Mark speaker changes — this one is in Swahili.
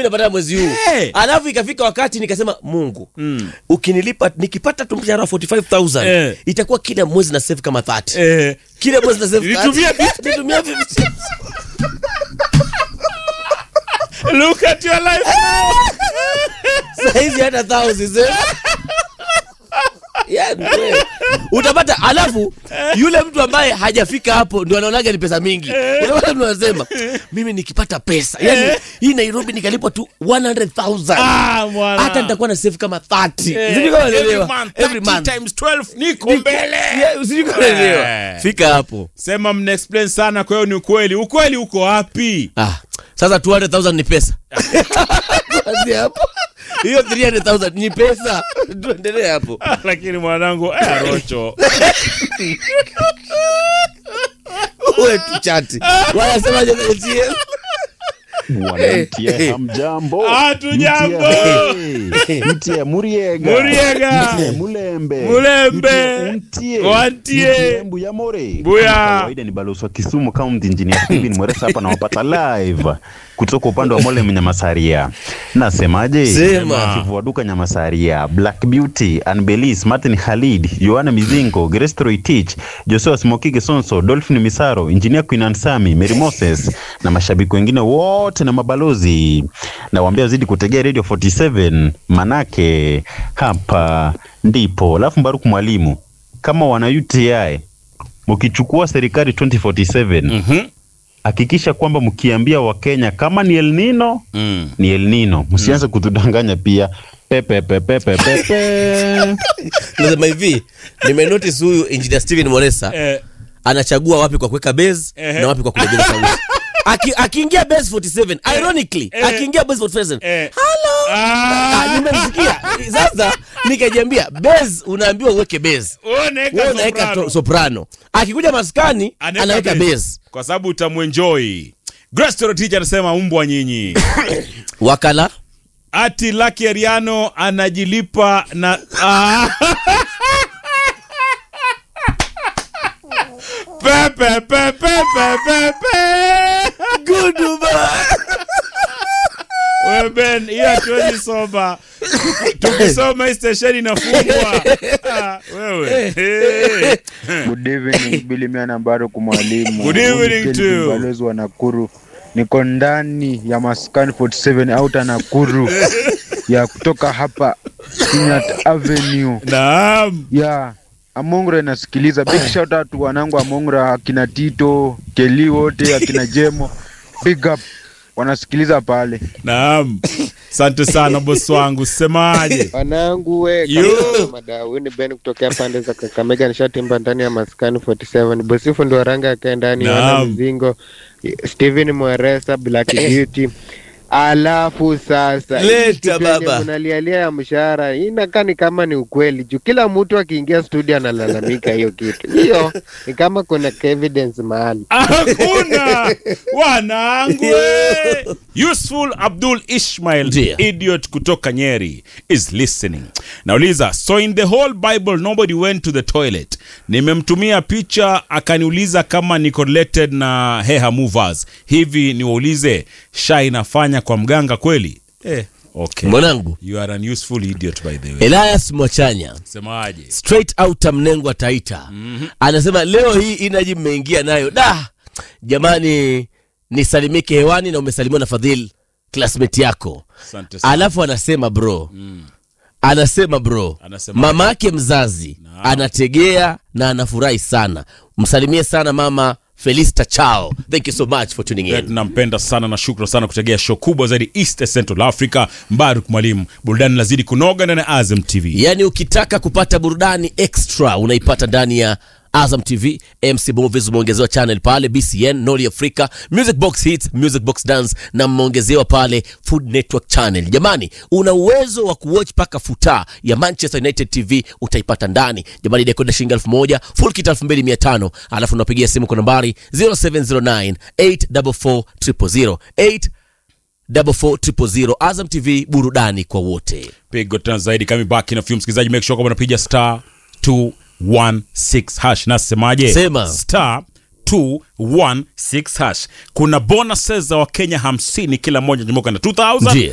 Speaker 1: mi napata mwezi huu
Speaker 2: Eh.
Speaker 1: alafu ikafika wakati nikasema mungu ukinilipa nikipata tu mshahara wa 45000
Speaker 2: Eh.
Speaker 1: itakuwa kila mwezi na save kama 30
Speaker 2: Eh,
Speaker 1: kila mwezi na save
Speaker 2: Nitumie
Speaker 1: 30. Nitumie 50.
Speaker 2: look at your life now.
Speaker 1: saizi hata thousands eh. Yeah, ndio. utapata alafu yule mtu ambaye hajafika hapo ndio anaonaga ni pesa mingi unapata mtu anasema mimi nikipata pesa yani hii nairobi nikalipwa tu 100000
Speaker 2: Ah, mwana.
Speaker 1: hata nitakuwa na save kama 30
Speaker 2: Eh,
Speaker 1: Sijui kama
Speaker 2: every
Speaker 1: unaelewa.
Speaker 2: month,
Speaker 1: Every
Speaker 2: 30
Speaker 1: month.
Speaker 2: times 12 niko mbele
Speaker 1: Yeah, sijui kama unaelewa.
Speaker 2: Eh.
Speaker 1: fika hapo
Speaker 2: sema mna explain sana kwa hiyo ni ukweli ukweli uko wapi
Speaker 1: ah, sasa 200000 ni pesa Kuanzia hapo hiyo 300000 ni pesa tuendelee hapo
Speaker 2: Ah, lakini mwanangu eh, rocho
Speaker 1: uwe tu chati wanasemaje kwenye TM?
Speaker 3: Wanamtia hamjambo.
Speaker 2: Hatujambo.
Speaker 3: Mtie, Mtie Muriega.
Speaker 2: Muriega.
Speaker 3: Mtie Mulembe.
Speaker 2: Mulembe.
Speaker 3: Mtie Untie.
Speaker 2: Wantie.
Speaker 3: Mtie Mbuya More.
Speaker 2: Buya.
Speaker 3: Kama Kawaida ni balozi wa Kisumu County Engineer Steven Mweresa hapa nawapata live kutoka upande wa Mole Nyamasaria. Nasemaje?
Speaker 1: Sema.
Speaker 3: Chifu wa duka Nyamasaria, Black Beauty, Anbelis, Martin Khalid, Yohana Mizingo, Grace Roitich, Joshua Smokige Sonso, Dolphin Misaro, Engineer Queen Ansami, Mary Moses na mashabiki wengine wote na mabalozi. Nawaambia zidi kutegea Radio 47 manake hapa ndipo. Alafu Mbaruku mwalimu, kama wana UTI mkichukua serikali 2047
Speaker 2: Mhm.
Speaker 3: hakikisha kwamba mkiambia Wakenya kama ni El Nino
Speaker 2: Mm.
Speaker 3: ni El Nino, msianze kutudanganya pia pepe pepe pepe pepe.
Speaker 1: nasema hivi nimenotice huyu engineer steven moresa
Speaker 2: Eh,
Speaker 1: anachagua wapi kwa kuweka base
Speaker 2: Ehe.
Speaker 1: na wapi kwa kulegeza sauti Aki- akiingia base 47 ironically
Speaker 2: Eh.
Speaker 1: akiingia base 47
Speaker 2: eh.
Speaker 1: hello
Speaker 2: Ah.
Speaker 1: Ah, nimemsikia sasa nikajiambia base unaambiwa uweke base
Speaker 2: Wewe unaweka
Speaker 1: wewe unaweka
Speaker 2: soprano.
Speaker 1: to- soprano akikuja maskani
Speaker 2: Anaweka
Speaker 1: anaweka
Speaker 2: bass.
Speaker 1: base
Speaker 2: kwa sababu utamwenjoy Grace Torotich anasema umbwa nyinyi
Speaker 1: wakala
Speaker 2: ati Lucky Ariano anajilipa na ah. pepe pepe pepe pepe We Ben, hiyo hatuwezi soma. Tukisoma hii stesheni inafungwa. Ah, wewe. Hey.
Speaker 4: Good evening Billy Miana Mbaruku mwalimu.
Speaker 2: Good evening
Speaker 4: Weekend
Speaker 2: to you.
Speaker 4: Balozi wa Nakuru. Niko ndani ya Maskani 47 outer Nakuru ya kutoka hapa Kenyatta Avenue
Speaker 2: Naam.
Speaker 4: ya Amongre nasikiliza. Big shout out to wanangu Amongre, akina Tito, Keli wote, akina Jemo. Big up wanasikiliza pale.
Speaker 2: Naam. Asante sana bosi wangu. Semaje?
Speaker 5: wanangu we
Speaker 2: Yo.
Speaker 5: kama madau ni Ben kutokea pande za Kakamega nishatimba ndani ya maskani 47 bosifu ndo ranga akae ndani
Speaker 2: Naam.
Speaker 5: wana mzingo Steven Mweresa Black Beauty alafu sasa hii
Speaker 1: Leta
Speaker 5: kitu yenye
Speaker 1: baba.
Speaker 5: mnalialia ya mshahara hii inakaa ni kama ni ukweli juu kila mtu akiingia studio analalamika hiyo kitu hiyo ni kama kuna evidence mahali
Speaker 2: Hakuna wanangu. we. Useful Abdul Ishmael
Speaker 1: Ndiyo.
Speaker 2: idiot kutoka Nyeri is listening. Nauliza, so in the whole Bible nobody went to the toilet. Nimemtumia picha akaniuliza kama niko related na Heha Movers. Hivi niwaulize, sha inafanya kwa mganga kweli? Eh, okay.
Speaker 1: mwanangu
Speaker 2: You are an useful idiot by the way.
Speaker 1: elias mwachanya
Speaker 2: Semaje?
Speaker 1: straight out mnengwa taita anasema leo hii inaji mmeingia nayo da jamani nisalimike hewani na umesalimiwa na fadhil classmate yako
Speaker 2: Asante sana.
Speaker 1: alafu anasema bro anasema bro
Speaker 2: Anasema-
Speaker 1: mama yake mzazi anategea na anafurahi sana msalimie sana mama felista chao thank you so much for tuning
Speaker 2: Pia
Speaker 1: in
Speaker 2: tunampenda sana na shukran sana kutegea show kubwa zaidi East Central Africa. Mbaruk Mwalimu, burudani lazidi kunoga ndani ya Azam TV.
Speaker 1: yaani ukitaka kupata burudani extra unaipata ndani ya azam tv mc movies umeongezewa channel pale bcn noli africa music box hits music box dance na mmeongezewa pale food network channel jamani una uwezo wa kuwatch mpaka futa ya manchester united tv utaipata ndani jamani dekoda shilingi elfu moja full kit elfu mbili mia tano alafu unapigia simu kwa nambari 0709 844 000 844 azam tv burudani kwa wote
Speaker 2: Pigo tena zaidi kama baki na film msikilizaji, make sure kwamba unapiga star 216 hash. Nasemaje?
Speaker 1: Sema.
Speaker 2: star 216 hash. Kuna bonuses za Wakenya 50 kila mmoja jumuka na 2000